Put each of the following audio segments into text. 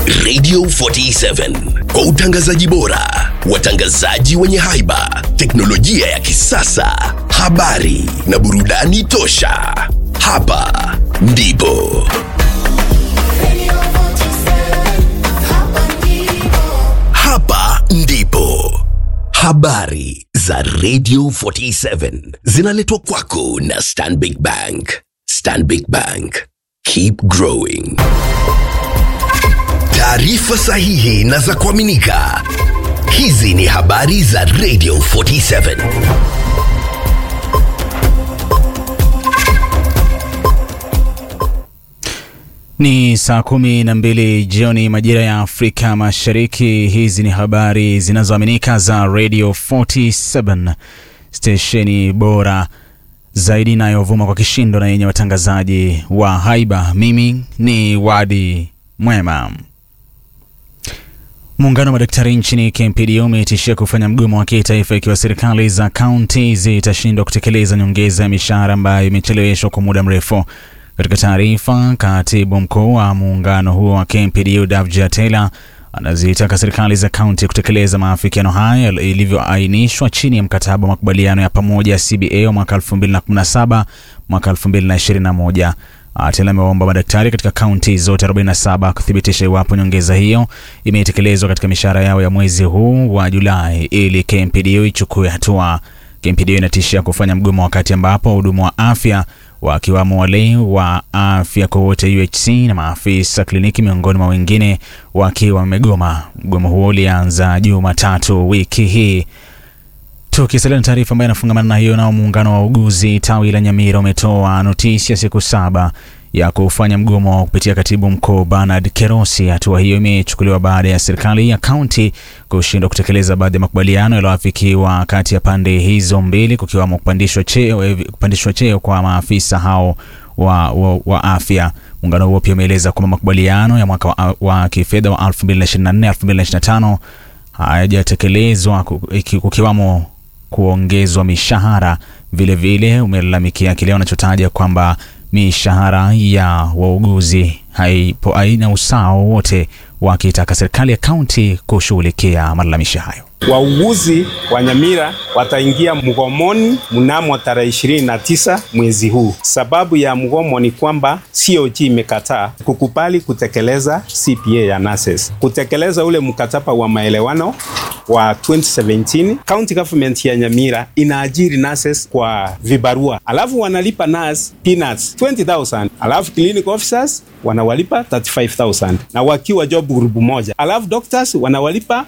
Radio 47 kwa utangazaji bora, watangazaji wenye haiba, teknolojia ya kisasa, habari na burudani tosha. Hapa ndipo hapa ndipo habari za Radio 47 zinaletwa kwako na Stanbic Bank. Stanbic Bank, keep growing. Taarifa sahihi na za kuaminika. Hizi ni habari za Radio 47. Ni saa kumi na mbili jioni majira ya Afrika Mashariki. Hizi ni habari zinazoaminika za Radio 47 stesheni bora zaidi inayovuma kwa kishindo na yenye watangazaji wa haiba. Mimi ni Wadi Mwema. Muungano wa madaktari nchini KMPDU umetishia kufanya mgomo wa kitaifa ikiwa serikali za kaunti zitashindwa kutekeleza nyongeza ya mishahara ambayo imecheleweshwa kwa muda mrefu. Katika taarifa, katibu mkuu wa muungano huo wa KMPDU Davji Taylor anazitaka serikali za kaunti kutekeleza maafikiano haya ilivyoainishwa chini ya mkataba wa makubaliano ya pamoja ya CBA wa mwaka 2017 mwaka 2021. Taylor amewaomba madaktari katika kaunti zote 47 kuthibitisha iwapo nyongeza hiyo imetekelezwa katika mishahara yao ya mwezi huu wa Julai ili KMPDU ichukue hatua. KMPDU inatishia kufanya mgomo wakati ambapo wahudumu wa afya wakiwamo wale wa afya kwa wote UHC na maafisa kliniki miongoni mwa wengine wakiwa wamegoma. Mgomo huo ulianza Jumatatu wiki hii. Tukisalia na taarifa ambayo inafungamana na hiyo, nao muungano wa uguzi tawi la Nyamira umetoa notisi ya siku saba ya kufanya mgomo kupitia katibu mkuu Bernard Kerosi. Hatua hiyo imechukuliwa baada ya serikali ya kaunti kushindwa kutekeleza baadhi ya makubaliano yaliyoafikiwa kati ya pande hizo mbili, kukiwamo kupandishwa cheo, kupandishwa cheo kwa maafisa hao wa, wa, wa afya. Muungano huo pia umeeleza kwamba makubaliano ya mwaka wa, wa kifedha wa 2024 2025 hayajatekelezwa kukiwamo kuongezwa mishahara. Vilevile umelalamikia kile wanachotaja kwamba mishahara ya wauguzi haipo haina usawa wowote, wakitaka serikali ya kaunti kushughulikia malalamisho hayo. Wauguzi wa Nyamira wataingia mgomoni mnamo tarehe ishirini na tisa mwezi huu. Sababu ya mgomo ni kwamba COG imekataa kukubali kutekeleza CPA ya nurses, kutekeleza ule mkataba wa maelewano wa 2017. County government ya Nyamira inaajiri nurses kwa vibarua, alafu wanalipa nurse peanuts 20000 alafu clinic officers wanawalipa 35000 na wakiwa job group moja, alafu doctors wanawalipa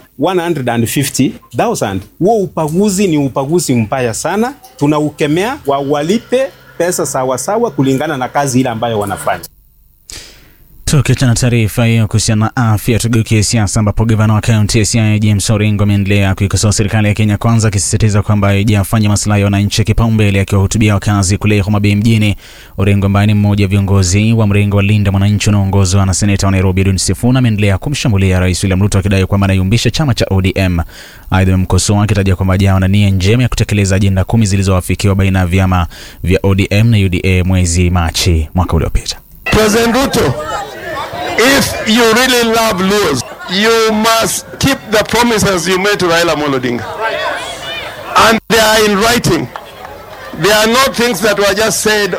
150,000. Huo upaguzi ni upaguzi mbaya sana, tunaukemea. Wawalipe pesa sawasawa kulingana na kazi ile ambayo wanafanya. Tukiachana taarifa hiyo kuhusiana na afya, tugeukie siasa, ambapo gavana wa kaunti ya Siaya James Orengo ameendelea kuikosoa serikali ya Kenya Kwanza, akisisitiza kwamba haijafanya maslahi ya wananchi kipaumbele. Akiwahutubia wakazi kule Homa Bay mjini, Orengo ambaye ni mmoja wa viongozi wa mrengo wa Linda Mwananchi unaoongozwa na seneta wa Nairobi Edwin Sifuna ameendelea kumshambulia Rais William Ruto akidai kwamba anayumbisha chama cha ODM. Aidha, amemkosoa akitaja kwamba hajawa na nia njema ya kutekeleza ajenda kumi zilizoafikiwa baina ya vyama vya ODM na UDA mwezi Machi mwaka uliopita. President Ruto, if you really love Luos, you must keep the promises you made to Raila Amolo Odinga. And they are in writing. They are not things that were just said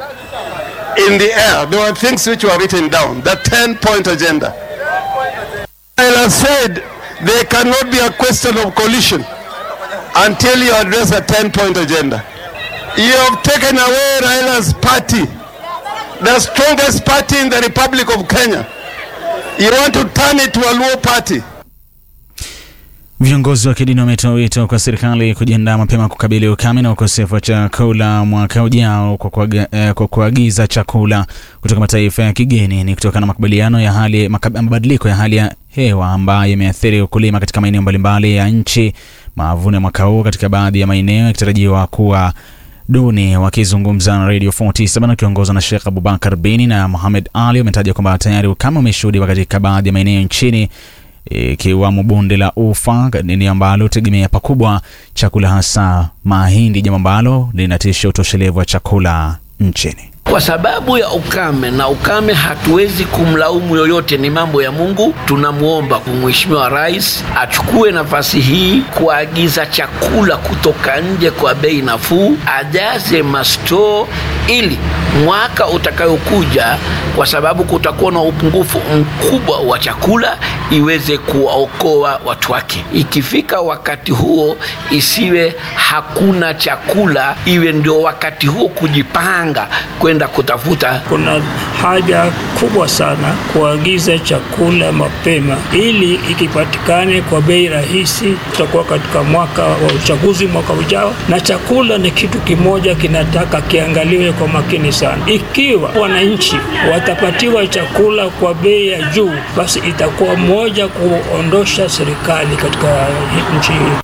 in the air. They were things which were written down. The 10-point agenda. Raila said there cannot be a question of coalition until you address a 10-point agenda. You have taken away Raila's party the strongest party in the Republic of Kenya. You want to turn it to a Luo party. Viongozi wa kidini wametoa wito kwa serikali kujiandaa mapema kukabili ukame na ukosefu wa chakula mwaka ujao kwa kuaga- eh, kwa kuagiza chakula kutoka mataifa ya kigeni. Ni kutokana na makubaliano ya hali makab- mabadiliko ya hali ya hewa ambayo yameathiri ukulima katika maeneo mbalimbali ya nchi. Mavuno ya mwaka huu katika baadhi ya maeneo yakitarajiwa kuwa duni. Wakizungumza na Radio 47 wakiongozwa na Sheikh Abubakar Bini na Mohamed Ali wametaja kwamba tayari ukame umeshuhudiwa katika baadhi ya maeneo nchini ikiwamo bonde la Ufa, eneo ambalo tegemea pakubwa chakula hasa mahindi, jambo ambalo linatisha utoshelevu wa chakula nchini. kwa sababu ya ukame, na ukame hatuwezi kumlaumu yoyote, ni mambo ya Mungu. Tunamwomba Mheshimiwa Rais achukue nafasi hii kuagiza chakula kutoka nje kwa bei nafuu, ajaze mastoo ili mwaka utakayokuja, kwa sababu kutakuwa na upungufu mkubwa wa chakula, iweze kuwaokoa watu wake. Ikifika wakati huo, isiwe hakuna chakula, iwe ndio wakati huo kujipanga kwenda kutafuta. Kuna haja kubwa sana kuagiza chakula mapema, ili ikipatikane kwa bei rahisi. Tutakuwa katika mwaka wa uchaguzi mwaka ujao, na chakula ni kitu kimoja kinataka kiangaliwe kwa makini sana. Ikiwa wananchi watapatiwa chakula kwa bei ya juu, basi itakuwa moja kuondosha serikali katika nchi hii.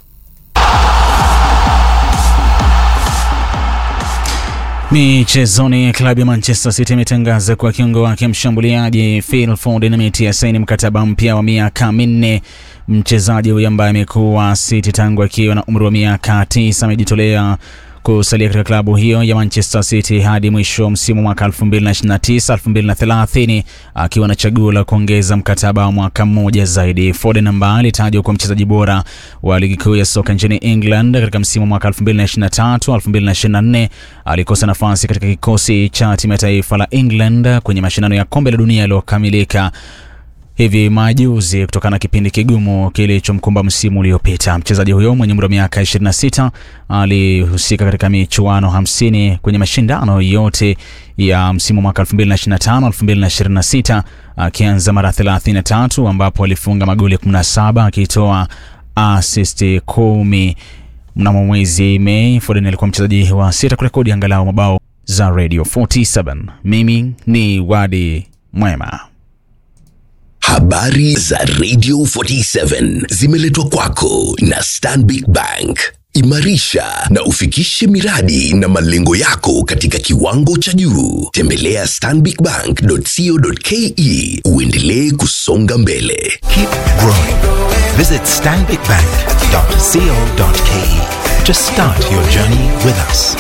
Michezoni, klabu ya Manchester City imetangaza kuwa kiungo wake mshambuliaji Phil Foden ametia saini mkataba mpya wa miaka minne. Mchezaji huyo ambaye amekuwa City tangu akiwa na umri wa miaka tisa amejitolea kusalia katika klabu hiyo ya Manchester City hadi mwisho wa msimu mwaka 2029 2030, akiwa na chaguo la kuongeza mkataba wa mwaka mmoja zaidi. Foden ambaye alitajwa kuwa mchezaji bora wa ligi kuu ya soka nchini England katika msimu mwaka 2023 2024, alikosa nafasi katika kikosi cha timu ya taifa la England kwenye mashindano ya kombe la dunia yaliyokamilika hivi majuzi kutokana na kipindi kigumu kilichomkumba msimu uliopita. Mchezaji huyo mwenye umri wa miaka 26 alihusika katika michuano 50 kwenye mashindano yote ya msimu mwaka 2025 2026, akianza mara 33 ambapo alifunga magoli 17 akitoa asisti kumi. Mnamo mwezi Mei, Foden alikuwa mchezaji wa sita kurekodi angalau mabao za Radio 47. Mimi ni Wadi Mwema. Habari za Radio 47 zimeletwa kwako na Stanbic Bank. Imarisha na ufikishe miradi na malengo yako katika kiwango cha juu. Tembelea stanbicbank.co.ke uendelee kusonga mbele. Keep growing. Visit stanbicbank.co.ke to start your journey with us.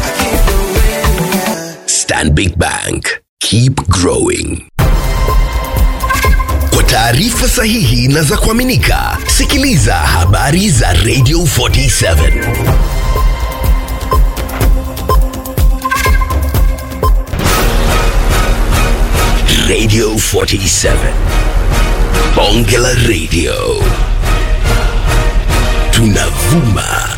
Stanbic Bank. Keep growing. Kwa taarifa sahihi na za kuaminika, sikiliza habari za Radio 47. Radio 47. Bonge la Radio. Tunavuma